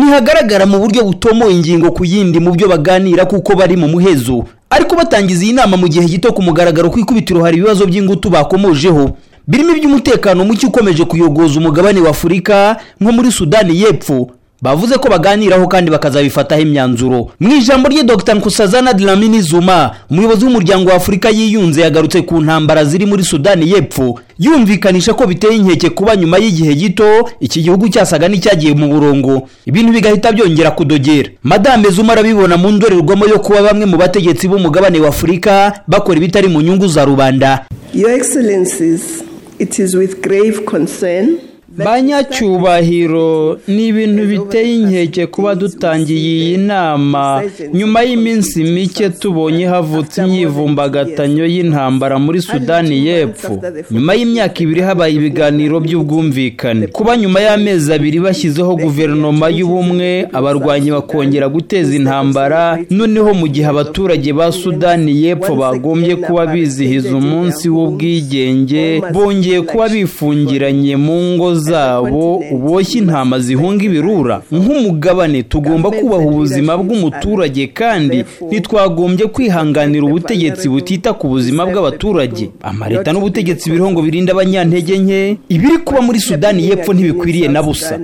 ntihagaragara mu buryo butomoye ingingo ku yindi mu byo baganira kuko bari mu muhezo ariko batangiza iyi nama mu gihe gito ku mugaragaro ku ikubitiro hari ibibazo by'ingutu bakomojeho birimo iby'umutekano muke ukomeje kuyogoza umugabane wa afurika nko muri sudani y'epfo bavuze ko baganiraho kandi bakazabifataho imyanzuro mu ijambo rye dr nkusazana dlamini zuma umuyobozi w'umuryango wa afurika yiyunze yagarutse ku ntambara ziri muri sudani y'epfo yumvikanisha ko biteye inkeke kuba nyuma y'igihe gito iki gihugu cyasaga n'icyagiye mu burongo ibintu bigahita byongera kudogera madame zuma arabibona mu ndorerwamo yo kuba bamwe mu bategetsi b'umugabane wa afurika bakora ibitari mu nyungu za rubanda Your Excellencies, it is with grave concern banyacyubahiro ni ibintu biteye inkeke kuba dutangiye iyi nama nyuma y'iminsi mike tubonye havutse imyivumbagatanyo y'intambara muri sudani y'epfo nyuma y'imyaka ibiri habaye ibiganiro by'ubwumvikane kuba nyuma y'amezi abiri bashyizeho guverinoma y'ubumwe abarwanyi bakongera guteza intambara noneho mu gihe abaturage ba sudani y'epfo bagombye kuba bizihiza umunsi w'ubwigenge bongeye kuba bifungiranye mu ngo zabo uboshye intama zihunga ibirura nk'umugabane tugomba kubaha ubuzima bw'umuturage kandi ntitwagombye kwihanganira ubutegetsi butita ku buzima bw'abaturage amareta n'ubutegetsi biriho ngo birinde abanyantege nke ibiri kuba muri sudani y'epfo ntibikwiriye na busa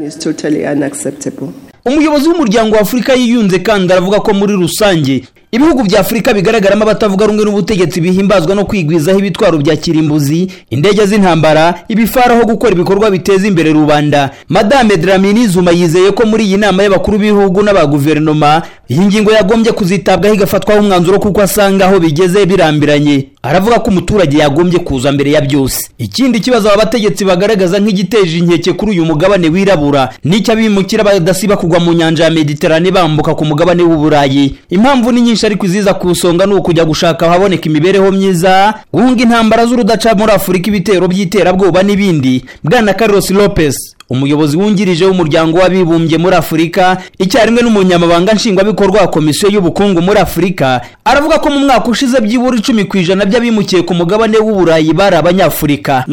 umuyobozi w'umuryango wa afurika yiyunze kandi aravuga ko muri rusange ibihugu bya afurika bigaragaramo abatavuga rumwe n'ubutegetsi bihimbazwa no kwigwizaho ibitwaro bya kirimbuzi indege z'intambara ibifaraho gukora ibikorwa biteza imbere rubanda madame dramini zuma yizeye ko muri iyi nama y'abakuru b'ibihugu n'abaguverinoma iyi ngingo yagombye kuzitabwaho igafatwaho umwanzuro kuko asanga aho bigeze birambiranye aravuga ko umuturage yagombye kuza mbere ya byose ikindi kibazo aba bategetsi bagaragaza nk'igiteje inkeke kuri uyu mugabane wirabura n'icyo abimukira badasiba kugwa mu nyanja ya mediterane bambuka ku mugabane w'uburayi impamvu ni nyinshi ariko iziza ku isonga ni ukujya gushaka ahaboneka imibereho myiza guhunga intambara z'urudaca muri afurika ibitero by'iterabwoba n'ibindi bwana carlos lopez umuyobozi wungirije w'umuryango w'abibumbye muri afurika icyarimwe n'umunyamabanga nshingwabikorwa wa komisiyo y'ubukungu muri afurika aravuga ko mu mwaka ushize byibura icumi ku ijana by'abimukiye ku mugabane w'uburayi bari abanyafurika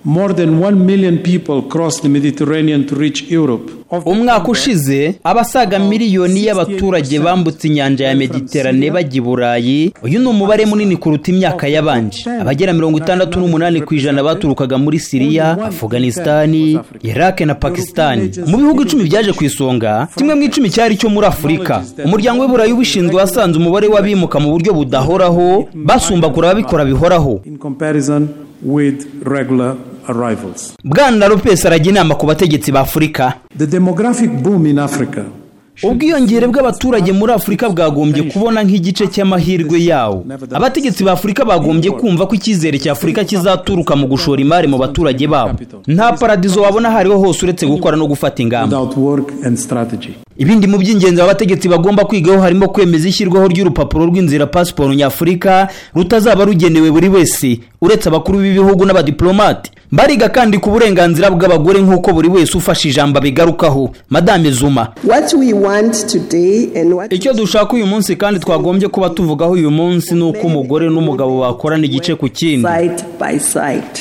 More than 1 million people crossed the Mediterranean to reach Europe. Umwaka ushize abasaga miliyoni y'abaturage bambutse inyanja ya Mediterane bajya i Burayi. Uyu ni umubare munini kuruta imyaka yabanje. Abagera mirongo itandatu n'umunani ku ijana baturukaga muri Siriya, Afghanistani, Iraq na Pakistani. Mu bihugu icumi byaje ku isonga, kimwe mu icumi cyari cyo muri Afurika. Umuryango w'Iburayi ubishinzwe wasanze umubare w'abimuka mu buryo budahoraho basumbagura ababikora bihoraho. with regular arrivals. bwana lopes arajya inama ku bategetsi ba afurika The demographic boom in Africa ubwiyongere bw'abaturage muri afurika bwagombye kubona nk'igice cy'amahirwe yawo abategetsi ba afurika bagombye kumva ko icyizere cya afurika kizaturuka mu gushora imari mu baturage babo nta paradizo wabona aho ariho hose uretse gukora no gufata ingamba without work and strategy. ibindi mu by'ingenzi aba bategetsi bagomba kwigaho harimo kwemeza ishyirwaho ry'urupapuro rw'inzira pasiporo nyafurika rutazaba rugenewe buri wese uretse abakuru b'ibihugu n'abadiplomate bariga kandi ku burenganzira bw'abagore nk'uko buri wese ufashe ijambo abigarukaho madame zuma what we want today and what icyo dushaka uyu munsi kandi twagombye kuba tuvugaho uyu munsi ni uko umugore n'umugabo bakorana igice ku kindi side by side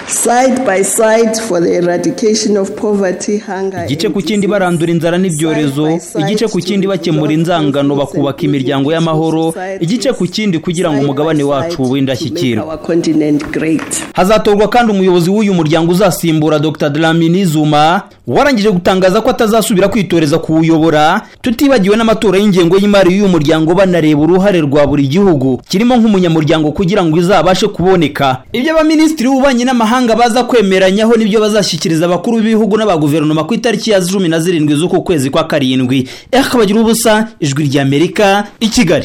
side by side for the eradication of poverty hunger igice ku kindi barandura inzara n'ibyorezo igice ku kindi bakemura inzangano bakubaka imiryango y'amahoro igice ku kindi kugira ngo umugabane wacu w'indashyikirwa our continent great hazatorwa kandi umuyobozi w'uyu muryango uzasimbura dr dlamini zuma warangije gutangaza ko atazasubira kwitoreza kuwuyobora tutibagiwe n'amatora y'ingengo y'imari y'uyu muryango banareba uruhare rwa buri gihugu kirimo nk'umunyamuryango kugira ngo izabashe kuboneka ibyo abaminisitiri b'ububanyi n'amahanga baza kwemeranyaho nibyo bazashyikiriza abakuru b'ibihugu n'abaguverinoma ku itariki ya cumi na zirindwi z'uku kwezi kwa karindwi ehbagira ubusa ijwi ry'amerika i kigali